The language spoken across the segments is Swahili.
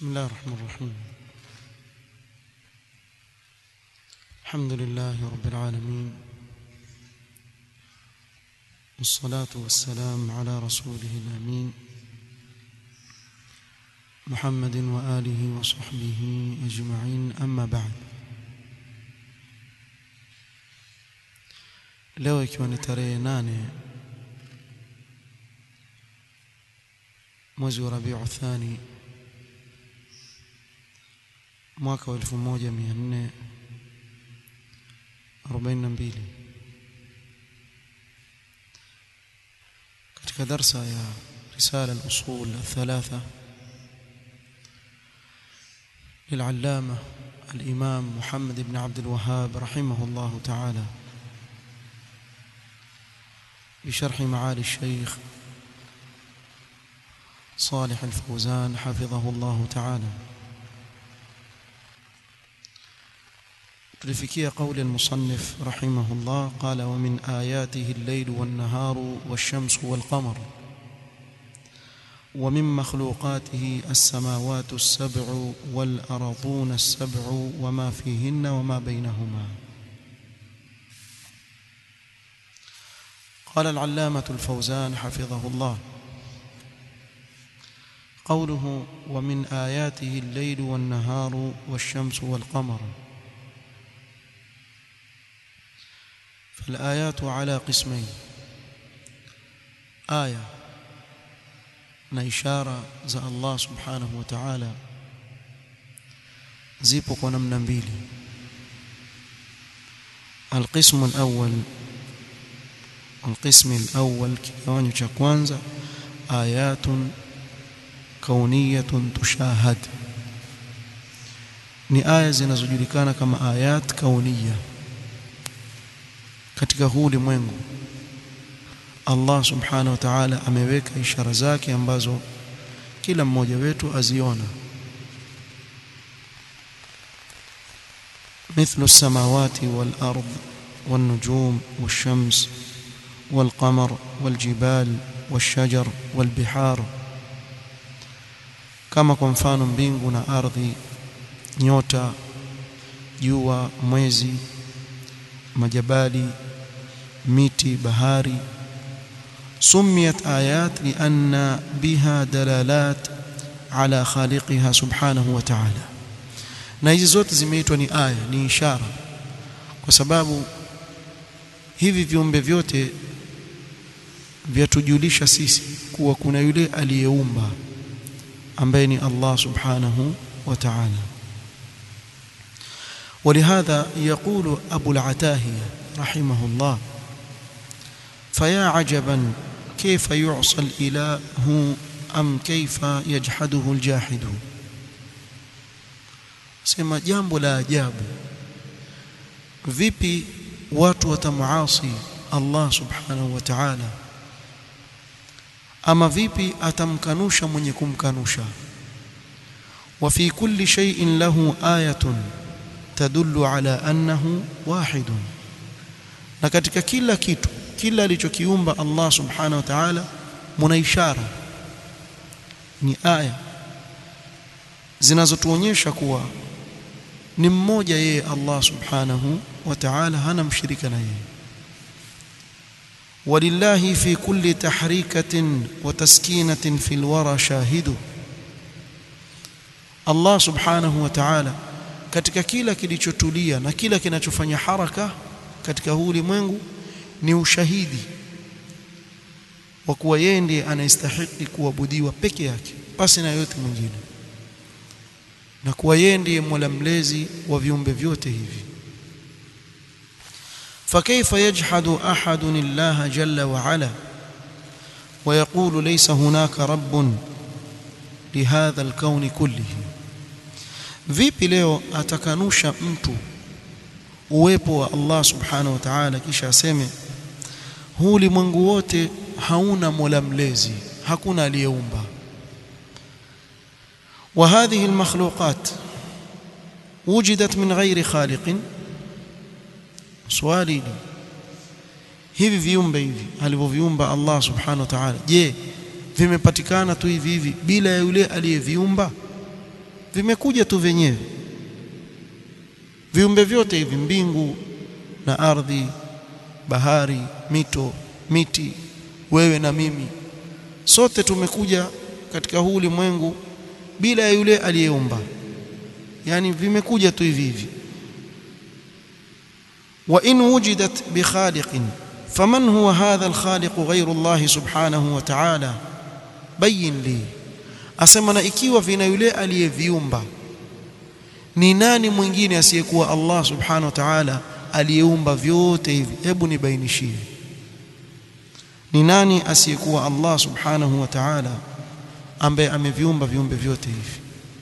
بسم الله الرحمن الرحيم الحمد لله رب العالمين والصلاة والسلام على رسوله الأمين محمد وآله وصحبه أجمعين أما بعد leo ikiwa ni tarehe nane mwezi wa Rabiu Thani mwaka wa 1442 katika darsa ya risala al-usul الثلاثه للعلامه الامام محمد بن عبد الوهاب رحمه الله تعالى بشرح معالي الشيخ صالح الفوزان حفظه الله تعالى tulifikia قول المصنف رحمه الله قال ومن آياته الليل والنهار والشمس والقمر ومن مخلوقاته السماوات السبع والأرضون السبع وما فيهن وما بينهما قال العلامة الفوزان حفظه الله قوله ومن آياته الليل والنهار والشمس والقمر فالآيات على قسمين آية na ishara za Allah subhanahu wa ta'ala zipo kwa namna mbili القسم الأول القسم الأول kigawanyo cha kwanza ayatun kauniyatun tushahad ni aya zinazojulikana kama ayat kauniya katika huu ulimwengu Allah subhanahu wa ta'ala ameweka ishara zake ambazo kila mmoja wetu aziona مثل السماوات والأرض والنجوم والشمس والقمر والجبال والشجر والبحار kama kwa mfano mbingu na ardhi nyota jua mwezi majabali miti bahari سميت آيات لأن بها دلالات على خالقها سبحانه وتعالى na hizi zote zimeitwa ni aya ni ishara kwa sababu hivi viumbe vyote vyatujulisha sisi kuwa kuna yule aliyeumba ambaye ni Allah subhanahu wa ta'ala ولهذا يقول أبو العتاهية رحمه الله فيا عجبا كيف يعصى الإله أم كيف يجحده الجاحد sema jambo la ajabu vipi watu watamuasi Allah subhanahu wa ta'ala ama vipi atamkanusha mwenye kumkanusha wa fi kulli shay'in lahu ayatun tadullu ala annahu wahidun na katika kila kitu kila alichokiumba Allah subhanahu wa ta'ala muna ishara ni aya zinazotuonyesha kuwa ni mmoja yeye Allah subhanahu wa ta'ala hana mshirika na yeye ولله في كل تحريكة وتسكينة في الورى شاهد الله سبحانه وتعالى katika kila kilichotulia na kila kinachofanya haraka katika huu ulimwengu ni ushahidi wa kuwa yeye ndiye anayestahili kuabudiwa peke yake pasi na yote mwingine na kuwa yeye ndiye Mola mlezi wa viumbe vyote hivi فكيف يجحد أحد الله جل وعلا ويقول ليس هناك رب لهذا الكون كله vipi leo atakanusha mtu uwepo wa Allah subhanahu wa ta'ala kisha aseme huu ulimwengu wote hauna mola mlezi hakuna aliyeumba wa hadhihi almakhluqat wujidat min ghairi khaliqin swali hili hivi viumbe hivi alivyoviumba Allah subhanahu wa ta'ala je vimepatikana tu hivi hivi bila ya yule aliyeviumba vimekuja tu vyenyewe viumbe vyote hivi mbingu na ardhi bahari mito miti wewe na mimi sote tumekuja katika huu ulimwengu bila ya yule aliyeumba yani vimekuja tu hivi hivi wa in wujidat bi khaliqin faman huwa hadha al khaliq ghayru Allah subhanahu wa ta'ala bayin li asema na ikiwa vina yule aliyeviumba ni nani mwingine asiyekuwa Allah subhanahu wa ta'ala aliyeumba vyote hivi hebu nibainishie ni nani asiyekuwa Allah subhanahu wa ta'ala ambaye ameviumba viumbe vyote hivi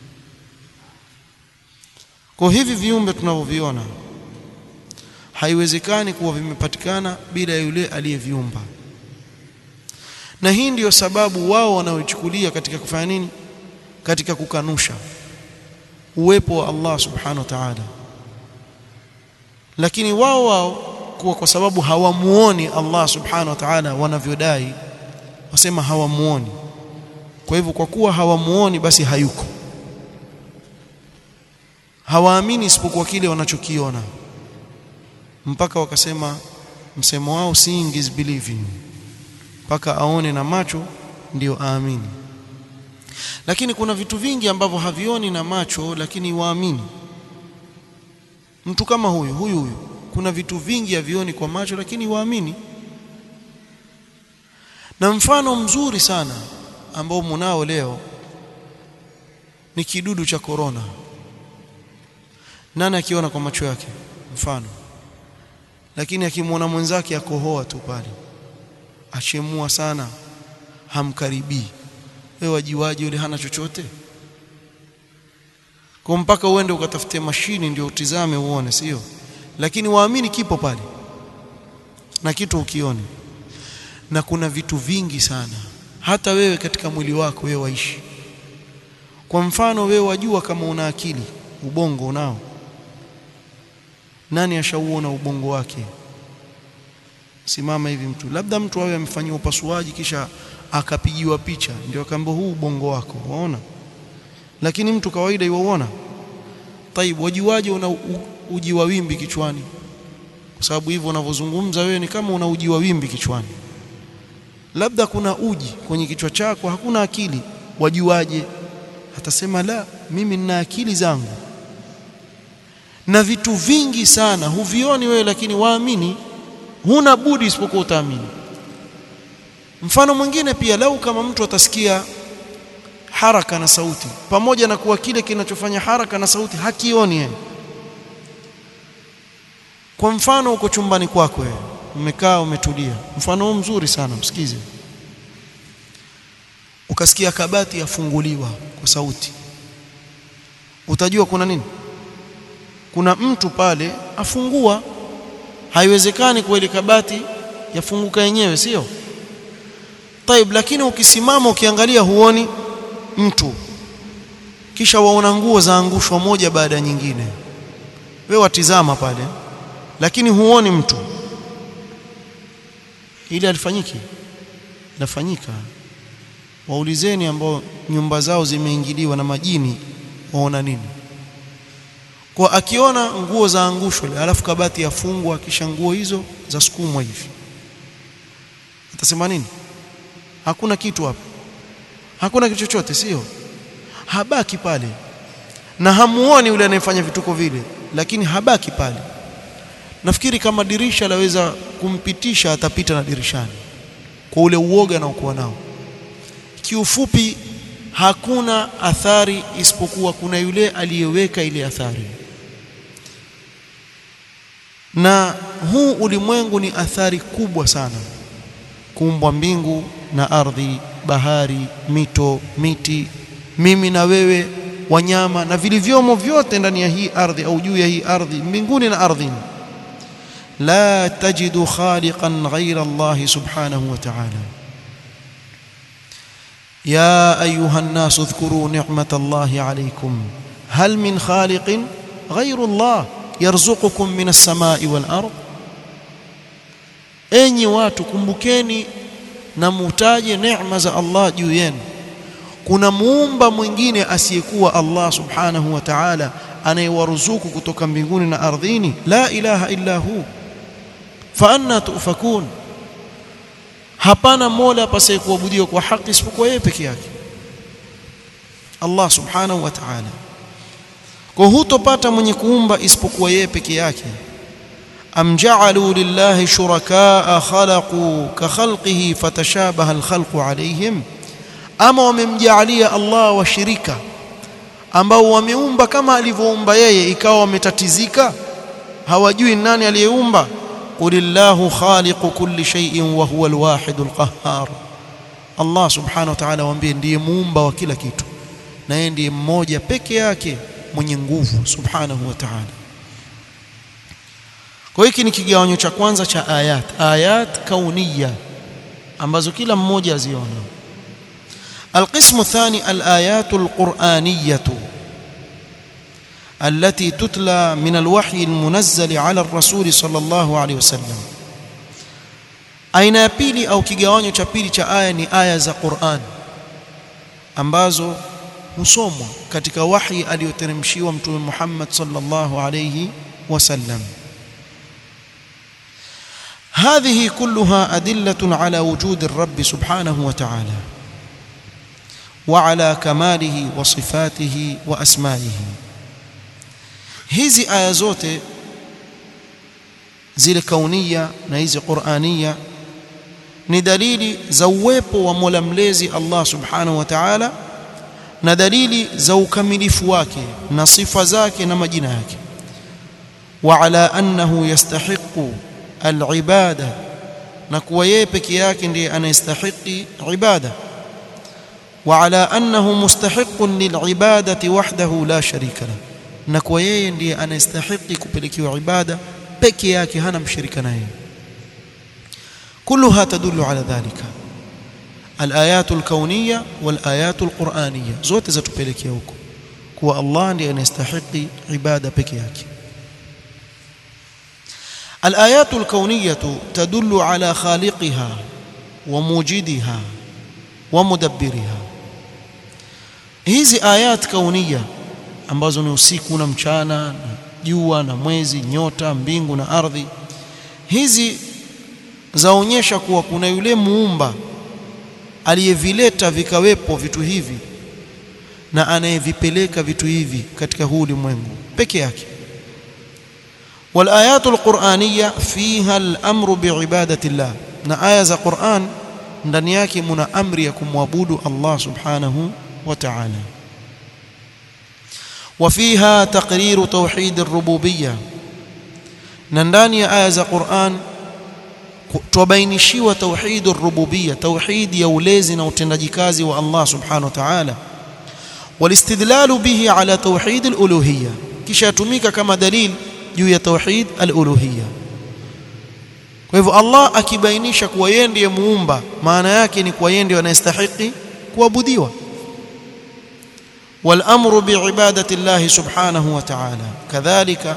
kwa hivi viumbe tunavyoviona haiwezekani kuwa vimepatikana bila ya yule aliyeviumba na hii ndiyo sababu wao wanaochukulia katika kufanya nini katika kukanusha uwepo wa Allah subhanahu wa ta'ala lakini wao wao kuwa kwa sababu hawamuoni Allah subhanahu wa ta'ala wanavyodai wasema hawamuoni kwa hivyo kwa kuwa hawamuoni basi hayuko hawaamini isipokuwa kile wanachokiona mpaka wakasema msemo wao seeing is believing mpaka aone na macho ndio aamini lakini kuna vitu vingi ambavyo havioni na macho lakini waamini mtu kama huyu huyu huyu kuna vitu vingi havioni kwa macho lakini waamini na mfano mzuri sana ambao mnao leo ni kidudu cha korona nani akiona kwa macho yake mfano lakini akimwona mwenzake akohoa tu pale achemua sana hamkaribii wewe wajiwaje yule hana chochote kwa mpaka uende ukatafute mashini ndio utizame uone sio lakini waamini kipo pale na kitu ukione na kuna vitu vingi sana hata wewe katika mwili wako wewe waishi kwa mfano wewe wajua kama una akili ubongo unao nani ashauona ubongo wake simama hivi mtu labda mtu awe amefanyia upasuaji kisha akapigiwa picha ndio akaambiwa huu ubongo wako waona lakini mtu kawaida yuona taibu wajiwaje una uji wa wimbi kichwani kwa sababu hivyo unavyozungumza wewe ni kama una uji wa wimbi kichwani labda kuna uji kwenye kichwa chako hakuna akili wajuaje atasema la mimi nina akili zangu na vitu vingi sana huvioni wewe lakini waamini huna budi isipokuwa utaamini mfano mwingine pia lau kama mtu atasikia haraka na sauti pamoja na kuwa kile kinachofanya haraka na sauti hakioni yeye kwa mfano uko chumbani kwako wewe umekaa umetulia mfano huu mzuri sana msikize ukasikia kabati yafunguliwa kwa sauti utajua kuna nini kuna mtu pale afungua haiwezekani kwa ile kabati yafunguka yenyewe sio taib lakini ukisimama ukiangalia huoni mtu kisha waona nguo zaangushwa moja baada ya nyingine wewe watizama pale lakini huoni mtu ili alifanyiki lafanyika waulizeni ambao nyumba zao zimeingiliwa na majini waona nini kwa akiona nguo zaangushwa alafu kabati yafungwa kisha nguo hizo za sukumwa hivi atasema nini hakuna kitu hapo hakuna kitu chochote sio habaki pale na hamuoni yule anayefanya vituko vile lakini habaki pale nafikiri kama dirisha laweza kumpitisha atapita na dirishani kwa ule uoga anaokuwa nao kiufupi hakuna athari isipokuwa kuna yule aliyeweka ile athari na huu ulimwengu ni athari kubwa sana kuumbwa mbingu na ardhi bahari mito miti mimi na wewe wanyama na vilivyomo vyote ndani ya hii ardhi au juu ya hii ardhi mbinguni na ardhini لا تجد خالقا غير الله سبحانه وتعالى يا ايها الناس اذكروا نعمه الله عليكم هل من خالق غير الله يرزقكم من السماء والارض enyi watu kumbukeni na mutaje neema za Allah juu yenu kuna muumba mwingine asiyekuwa Allah subhanahu wa ta'ala anayewaruzuku kutoka mbinguni na ardhini la ilaha illa hu fa anna tufakun hapana mola apasaye kuabudiwa kwa haki isipokuwa yeye peke yake Allah subhanahu wa ta'ala kwa hutopata mwenye kuumba isipokuwa yeye peke yake am ja'alu lillahi shurakaa khalaqu ka khalqihi fatashabaha alkhalqu alayhim ama wamemjaalia Allah washirika ambao wameumba kama alivyoumba yeye ikawa wametatizika hawajui nani aliyeumba qulillahu khaliqu kulli shay'in wa huwa alwahidul qahhar Allah subhanahu wa ta'ala waambie ndiye muumba wa kila kitu na yeye ndiye mmoja peke yake mwenye nguvu subhanahu wa ta'ala kwa hiki ni kigawanyo cha kwanza cha ayat ayat kauniya ambazo kila mmoja aziona القسم الثاني الآيات القرآنية التي تتلى من الوحي المنزل على الرسول صلى الله عليه وسلم aina ya pili au kigawanyo cha pili cha aya ni aya za Qur'an ambazo husomwa katika wahi aliyoteremshiwa mtume Muhammad sallallahu alayhi wasallam هذه كلها أدلة على وجود الرب سبحانه وتعالى وعلى كماله وصفاته وأسمائه hizi aya zote zile kaunia na hizi qurania ni dalili za uwepo wa Mola mlezi Allah subhanahu wa ta'ala na dalili za ukamilifu wake na sifa zake na majina yake wa ala annahu yastahiqu alibada na kuwa yeye peke yake ndiye anayestahiki ibada wa ala annahu mustahiqun lilibadati wahdahu la sharika lahu na kwa yeye ndiye anastahili kupelekewa ibada peke yake hana mshirika naye كلها تدل على ذلك الآيات الكونية والآيات القرآنية zote zatupelekea huko kuwa Allah ndiye anastahili ibada peke yake الآيات الكونية تدل على خالقها وموجدها ومدبرها hizi ayat kaunia ambazo ni usiku na mchana na jua na mwezi nyota mbingu na ardhi hizi zaonyesha kuwa kuna yule muumba aliyevileta vikawepo vitu hivi na anayevipeleka vitu hivi katika huu ulimwengu peke yake والآيات القرآنية فيها الأمر بعبادة الله na aya za Qur'an ndani yake muna amri ya kumwabudu Allah subhanahu wa ta'ala وفيها تقرير توحيد الربوبية na ndani ya aya za Qur'an tubainishiwa tauhid ar-rububiyya tauhid ya ulezi na utendaji kazi wa Allah subhanahu wa ta'ala walistidlalu bihi ala tauhid al-uluhiyya kisha yatumika kama dalil juu ya tauhid al-uluhiyya kwa hivyo Allah akibainisha kuwa yeye ndiye muumba maana yake ni kuwa yeye ndiye anayestahili kuabudiwa والامر بعباده الله سبحانه وتعالى كذلك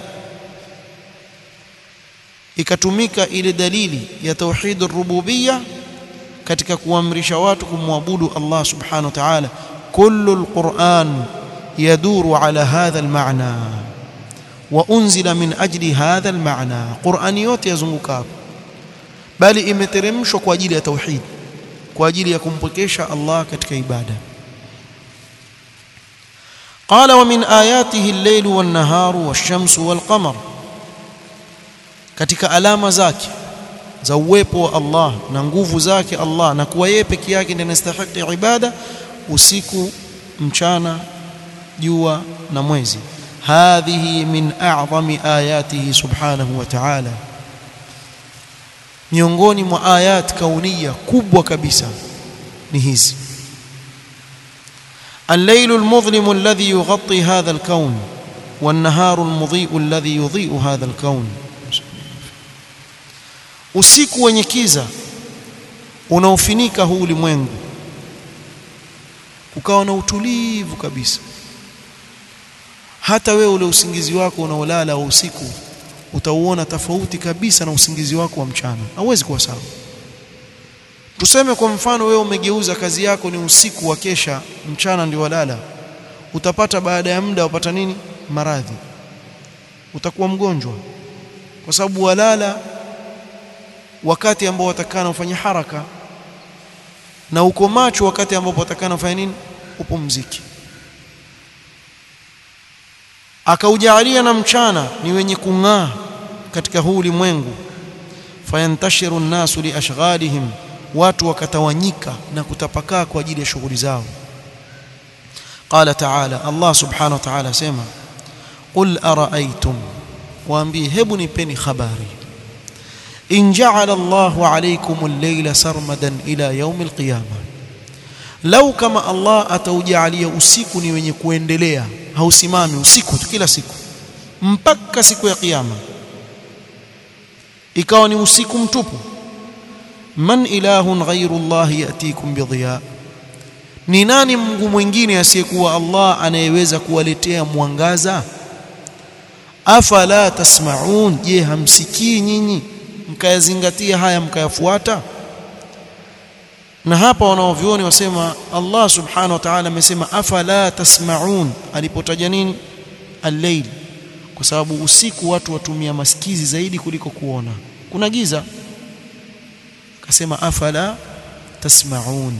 ikatumika ile dalili ya tauhid ar-rububiyya katika kuamrisha watu kumwabudu Allah subhanahu wa ta'ala kullu al-Qur'an yaduru ala hadha al-ma'na wa unzila min ajli hadha al-ma'na Qur'ani yote yazunguka hapo bali imeteremshwa kwa ajili ya tauhid kwa ajili ya kumpokesha Allah katika ibada قال ومن آياته الليل والنهار والشمس والقمر katika alama zake za uwepo wa Allah na nguvu zake Allah na kuwa yeye peke yake ndiye anastahili ibada usiku mchana jua na mwezi hadhihi min a'zami ayatihi subhanahu wa ta'ala miongoni mwa ayat kauniya kubwa kabisa ni hizi الليل المظلم الذي يغطي هذا الكون والنهار المضيء الذي يضيء هذا الكون usiku wenye kiza unaofinika huu ulimwengu ukawa na utulivu kabisa hata wewe ule usingizi wako unaolala wa usiku utauona tofauti kabisa na usingizi wako wa mchana hauwezi kuwa sawa tuseme kwa mfano wewe umegeuza kazi yako ni usiku wa kesha mchana ndio walala utapata baada ya muda upata nini maradhi utakuwa mgonjwa kwa sababu walala wakati ambao watakana ufanye haraka na uko macho wakati ambapo watakana ufanye nini upumziki akaujalia na mchana ni wenye kung'aa katika huu ulimwengu fayantashiru nnasu liashghalihim watu wakatawanyika na kutapakaa kwa ajili ya shughuli zao qala ta'ala Allah subhanahu wa ta'ala asema qul ara'aytum waambie hebu nipeni habari in ja'ala Allahu alaykum al-layla sarmadan ila yawm al-qiyamah lau kama Allah ataujalia usiku ni wenye kuendelea hausimami usiku tu kila siku mpaka siku ya kiyama ikawa ni usiku mtupu man ilahun ghairu Allah yatikum bidhiya ni nani Mungu mwingine asiyekuwa Allah anayeweza kuwaletea mwangaza afala tasmaun je hamsikii nyinyi mkayazingatia haya mkayafuata na hapa wanaovioni wasema Allah subhanahu wa ta'ala amesema afala tasmaun alipotaja nini al-layl kwa sababu usiku watu watumia masikizi zaidi kuliko kuona kuna giza akasema afala tasmaun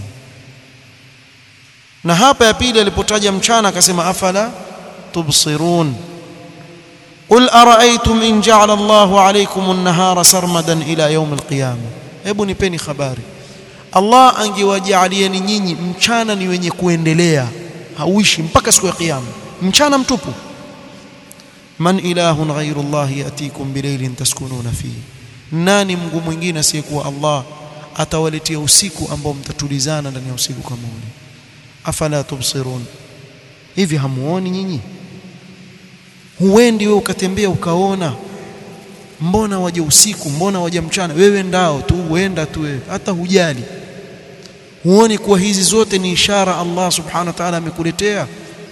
na hapa ya pili alipotaja mchana akasema afala tubsirun قل أرأيتم إن جعل الله عليكم النهار سرمدا إلى يوم القيامة hebu nipeni habari Allah angewajalieni nyinyi mchana ni wenye kuendelea hauishi mpaka siku ya kiyama mchana mtupu man ilahun ghairu Allah yatikum bilailin taskununa fihi nani Mungu mwingine asiyekuwa Allah atawaletea usiku ambao mtatulizana ndani ya usiku kama ule afala tubsirun hivi hamuoni nyinyi huendi wewe ukatembea ukaona mbona waje usiku mbona waje mchana wewe ndao tu uenda tu wewe hata hujali huoni kuwa hizi zote ni ishara Allah subhanahu wa ta'ala amekuletea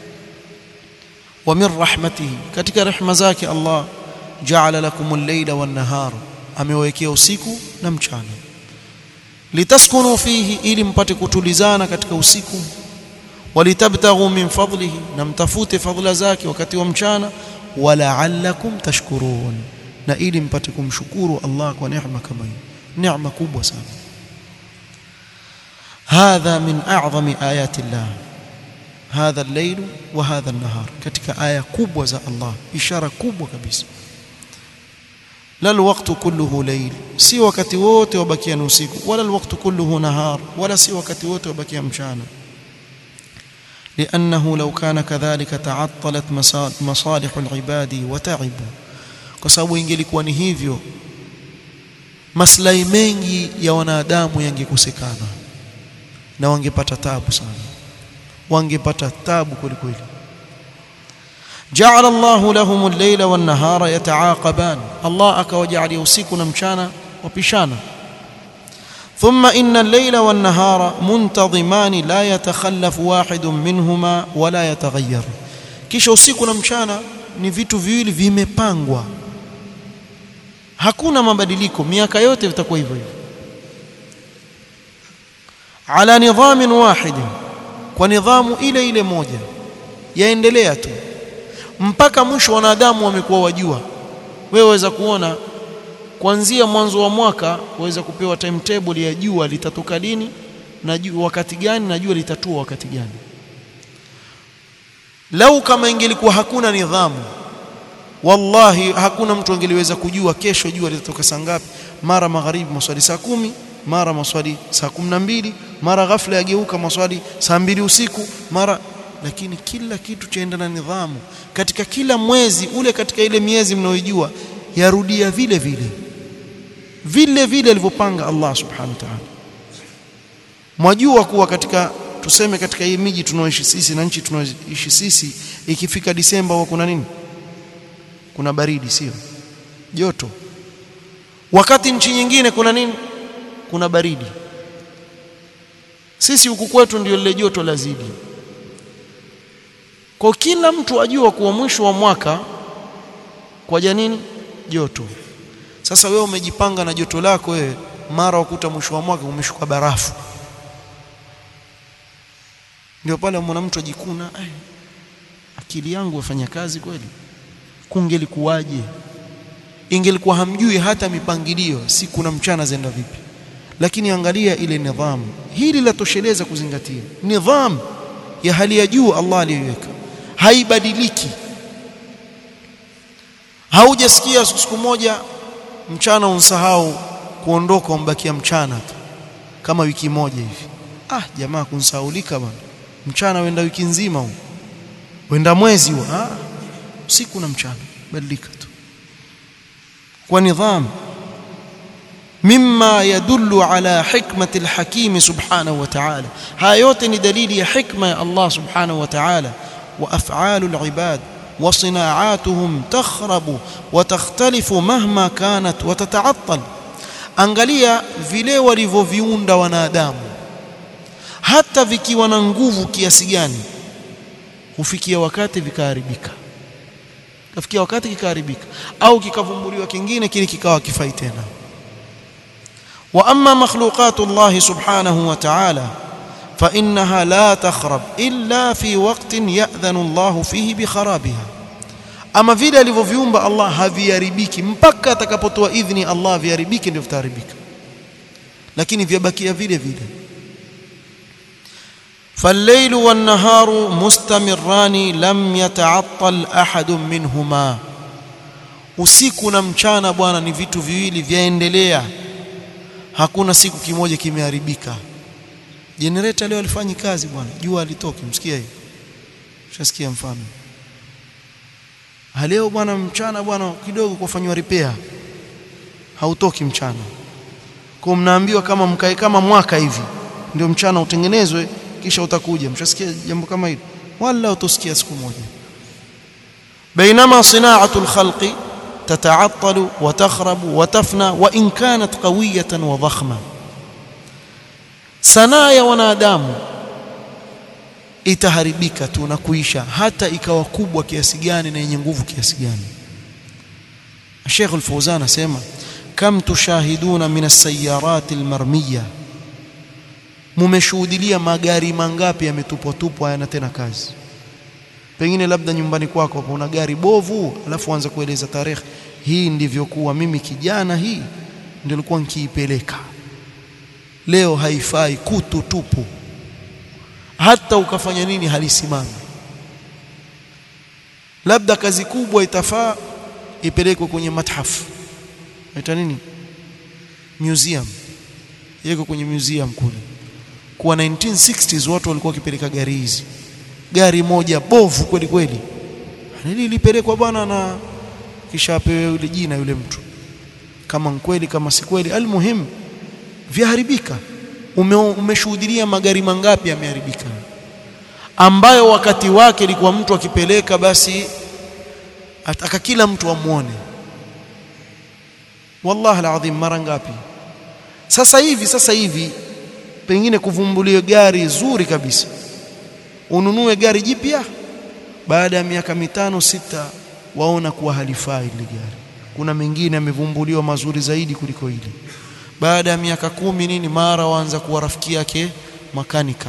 wa min rahmatihi katika rehema zake Allah ja'ala lakum al-layla wan-nahara amewekea usiku na mchana litaskunu fihi ili mpate kutulizana katika usiku walitabtaghu min fadlihi na mtafute fadhila zake wakati wa mchana wala'allakum tashkurun na ili mpate kumshukuru Allah kwa neema kama hii neema kubwa sana hadha min a'zami ayati Allah hadha al-layl wa hadha an-nahar katika aya kubwa za Allah ishara kubwa kabisa la alwaqtu kulluhu layl si wakati wote wabakia ni usiku wala alwaqtu kulluhu nahar wala si wakati wote wabakia mchana لأنه لو كان كذلك تعطلت مصالح العباد وتعبوا kwa sababu ingelikuwa ni hivyo maslahi mengi ya wanadamu yangekosekana na wangepata tabu sana wangepata tabu kweli kweli جعل الله لهم الليل والنهار يتعاقبان الله akawajalia usiku na mchana wapishana ثم إن الليل والنهار منتظمان لا يتخلف واحد منهما ولا يتغير kisha usiku na mchana ni vitu viwili vimepangwa hakuna mabadiliko miaka yote vitakuwa hivyo hivyo ala nidhamin wahid kwa nidhamu ile ile moja yaendelea tu mpaka mwisho wanadamu wamekuwa wajua wewe waweza kuona kuanzia mwanzo wa mwaka waweza kupewa timetable ya jua litatoka lini na jua wakati gani na jua litatua wakati gani lau kama ingelikuwa hakuna nidhamu wallahi hakuna mtu angeliweza kujua kesho jua litatoka saa ngapi mara magharibi maswali saa kumi mara maswali saa kumi na mbili mara ghafla yageuka maswali saa mbili usiku mara lakini kila kitu chaenda na nidhamu katika kila mwezi ule katika ile miezi mnaoijua yarudia vile vile vile vile alivyopanga Allah subhanahu wa ta'ala mwajua kuwa katika tuseme katika hii miji tunaoishi sisi na nchi tunaoishi sisi ikifika Disemba huwa kuna nini kuna baridi sio joto wakati nchi nyingine kuna nini kuna baridi sisi huku kwetu ndio lile joto lazidi kwa kila mtu ajua kuwa mwisho wa mwaka kwa janini joto sasa wewe umejipanga na joto lako wewe mara ukuta mwisho wa mwaka umeshuka barafu ndio pale mwana mtu ajikuna eh, akili yangu yafanya kazi kweli kungelikuwaje ingelikuwa hamjui hata mipangilio siku na mchana zenda vipi lakini angalia ile nidhamu hili latosheleza kuzingatia nidhamu ya hali ya juu Allah aliyoiweka haibadiliki haujasikia siku moja mchana unsahau kuondoka umbakia mchana tu kama wiki moja hivi ah jamaa kunsahaulika bwana mchana wenda wiki nzima huu wenda mwezi huu ah usiku na mchana badilika tu kwa nidhamu mimma yadullu ala hikmati alhakim subhanahu wa ta'ala haya yote ni dalili ya hikma ya Allah subhanahu wa ta'ala wa af'alu alibad wa sinaa'atuhum takhrabu wa takhtalifu mahma kanat wa tata'attal angalia vile walivyoviunda wanadamu hata vikiwa na nguvu kiasi gani hufikia wakati vikaharibika kafikia wakati kikaharibika au kikavumbuliwa kingine kile kikawa kifai tena wa amma makhluqatu Allah subhanahu wa ta'ala fa innaha la takhrab illa fi waqtin ya'dhanu Allah fihi bi kharabiha ama vile alivyoviumba Allah haviharibiki mpaka atakapotoa idhni Allah viharibiki ndio vitaharibika lakini vyabakia vile vile فالليل والنهار مستمران لم يتعطل احد منهما usiku na mchana bwana ni vitu viwili vyaendelea hakuna siku kimoja kimeharibika generator leo alifanyi kazi bwana jua alitoki msikia hiyo ushasikia mfano leo bwana mchana bwana kidogo kufanywa repair hautoki mchana kwa mnaambiwa kama mkae kama mwaka hivi ndio mchana utengenezwe kisha utakuja mshasikia jambo kama hilo wala utosikia siku moja بينما صناعه الخلق تتعطل وتخرب وتفنى وان كانت قويه وضخمه sanaa ya wanadamu itaharibika tu na kuisha hata ikawa kubwa kiasi gani na yenye nguvu kiasi gani Sheikh Al-Fawzan asema kam tushahiduna min as-sayyarat al-marmiyah mumeshuhudilia magari mangapi yametupwa tupwa hayana tena kazi pengine labda nyumbani kwako hapo una gari bovu alafu anza kueleza tarehe hii ndivyo kuwa mimi kijana hii ndio nilikuwa nikiipeleka leo haifai kutu tupu hata ukafanya nini halisimami labda kazi kubwa itafaa ipelekwe kwenye mathafu ita nini museum yeko kwenye museum kule kwa 1960s watu walikuwa wakipeleka gari hizi gari moja bovu kweli kweli nili lipelekwa bwana na kisha apewe yule jina yule mtu kama kweli kama si kweli almuhim vyaharibika Ume, umeshuhudia magari mangapi yameharibika ambayo wakati wake ilikuwa mtu akipeleka basi ataka kila mtu amuone wallahi alazim mara ngapi sasa hivi sasa hivi pengine kuvumbuliwe gari zuri kabisa ununue gari jipya baada ya miaka mitano sita waona kuwa halifai ile gari kuna mengine yamevumbuliwa mazuri zaidi kuliko hili baada ya miaka kumi nini mara waanza kuwa rafiki yake makanika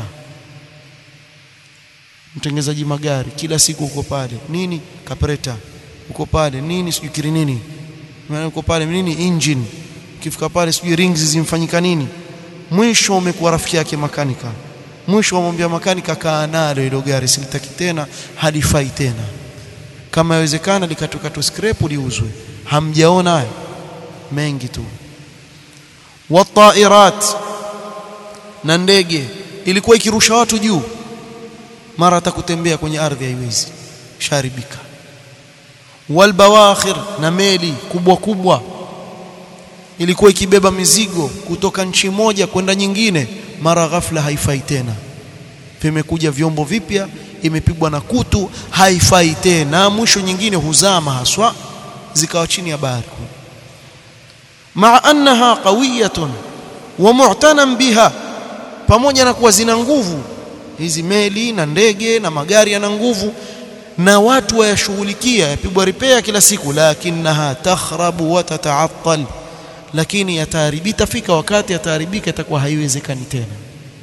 mtengenezaji magari kila siku uko pale nini kapreta uko pale nini sijui kiri nini uko pale nini engine ukifika pale sijui rings zimfanyika nini mwisho umekuwa rafiki yake makanika mwisho wamwambia makanika kaa nalo hilo gari silitaki tena halifai tena kama yawezekana likatokatwa scrap liuzwe hamjaona haya mengi tu watairat na ndege ilikuwa ikirusha watu juu mara atakutembea kwenye ardhi haiwezi sharibika walbawakhir na meli kubwa kubwa ilikuwa ikibeba mizigo kutoka nchi moja kwenda nyingine mara ghafla haifai tena vimekuja vyombo vipya imepigwa na kutu haifai tena mwisho nyingine huzama haswa zikawa chini ya bahari maa annaha qawiyatun wa mu'tanan biha pamoja na kuwa zina nguvu hizi meli na ndege na magari yana nguvu na watu wayashughulikia yapigwa repair kila siku lakinaha takhrabu wa tataattal lakini yataharibika itafika wakati yataharibika itakuwa haiwezekani tena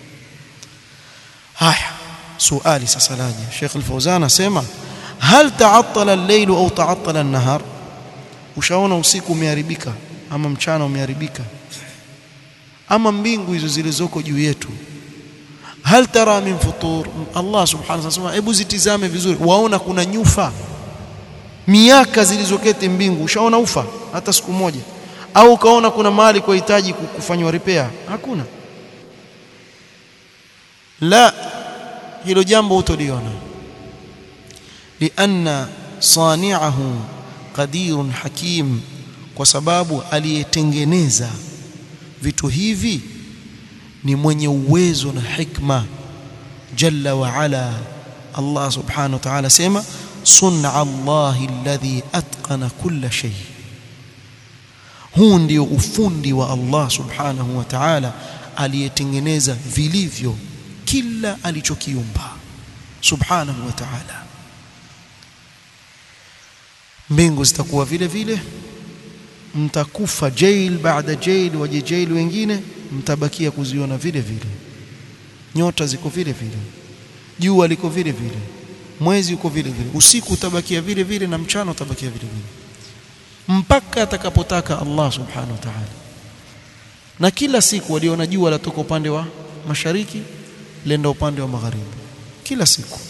haya suali sasa laje Sheikh Al-Fauzan asema hal ta'attala al-layl au ta'attala an-nahar ushaona usiku umeharibika ama mchana umeharibika ama mbingu hizo zilizoko juu yetu hal tara min futur Allah subhanahu wa ta'ala hebu zitizame vizuri waona kuna nyufa miaka zilizoketi mbingu ushaona ufa hata siku moja au ukaona kuna mahali kwa hitaji kufanywa repair hakuna la hilo jambo utoliona lianna sani'ahu qadirun hakim kwa sababu aliyetengeneza vitu hivi ni mwenye uwezo na hikma jalla wa ala Allah subhanahu wa ta'ala sema sun'a Allahi alladhi atqana kulla shay huu ndio ufundi wa Allah subhanahu wa ta'ala aliyetengeneza vilivyo kila alichokiumba subhanahu wa ta'ala mbingu zitakuwa vile vile mtakufa jail baada jail waje jail wengine mtabakia kuziona vile vile nyota ziko vile vile jua liko vile vile mwezi uko vile vile usiku utabakia vile vile na mchana utabakia vile vile mpaka atakapotaka Allah subhanahu wa ta'ala na kila siku waliona jua latoka upande wa mashariki lenda upande wa magharibi kila siku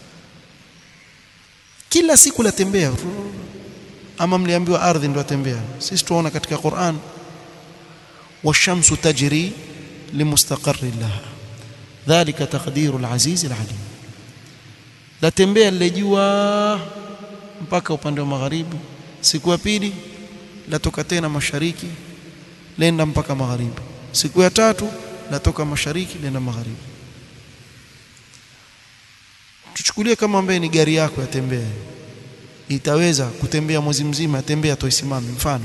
kila siku latembea ama mliambiwa ardhi ndio atembea sisi tuona katika Qur'an washamsu tajri limustaqarri laha dhalika taqdiru al-aziz al-alim latembea lile jua mpaka upande wa magharibi siku ya pili latoka tena mashariki lenda mpaka magharibi siku ya tatu latoka mashariki lenda magharibi tuchukulie kama ambaye ni gari yako yatembea itaweza kutembea mwezi mzima yatembea toisimame mfano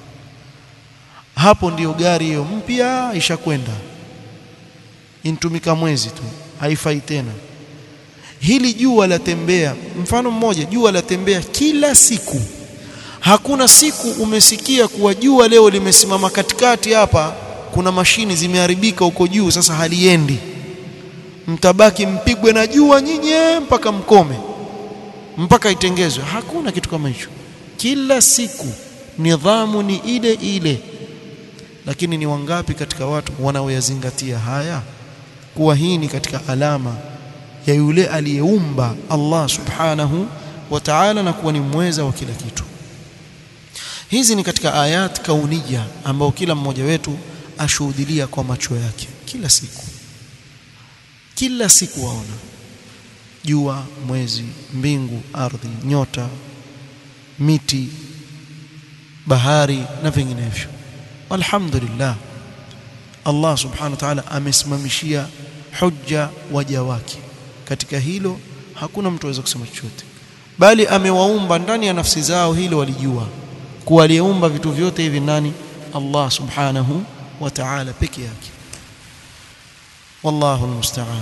hapo ndiyo gari hiyo mpya ishakwenda intumika mwezi tu haifai tena hili jua latembea mfano mmoja jua latembea kila siku hakuna siku umesikia kuwa jua leo limesimama katikati hapa kuna mashini zimeharibika huko juu sasa haliendi mtabaki mpigwe na jua nyinyi mpaka mkome mpaka itengezwe hakuna kitu kama hicho kila siku nidhamu ni ile ile lakini ni wangapi katika watu wanaoyazingatia haya kuwa hii ni katika alama ya yule aliyeumba Allah subhanahu wa ta'ala na kuwa ni mweza wa kila kitu hizi ni katika ayat kauniya ambao kila mmoja wetu ashuhudilia kwa macho yake kila siku kila siku waona jua mwezi mbingu ardhi nyota miti bahari na vinginevyo alhamdulillah Allah subhanahu wa ta'ala amesimamishia hujja waja wake katika hilo hakuna mtu aweza kusema chochote bali amewaumba ndani ya nafsi zao hilo walijua kuwa aliyeumba vitu vyote hivi nani Allah subhanahu wa ta'ala peke yake wallahu almusta'an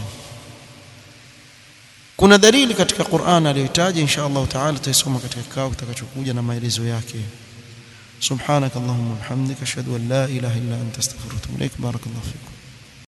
kuna dalili katika Qur'an aliyotaja insha Allah ta'ala tutasoma katika kikao kitakachokuja na maelezo yake سبحانك اللهم وبحمدك اشهد ان لا اله الا انت استغفرك واتوب اليك بارك الله فيكم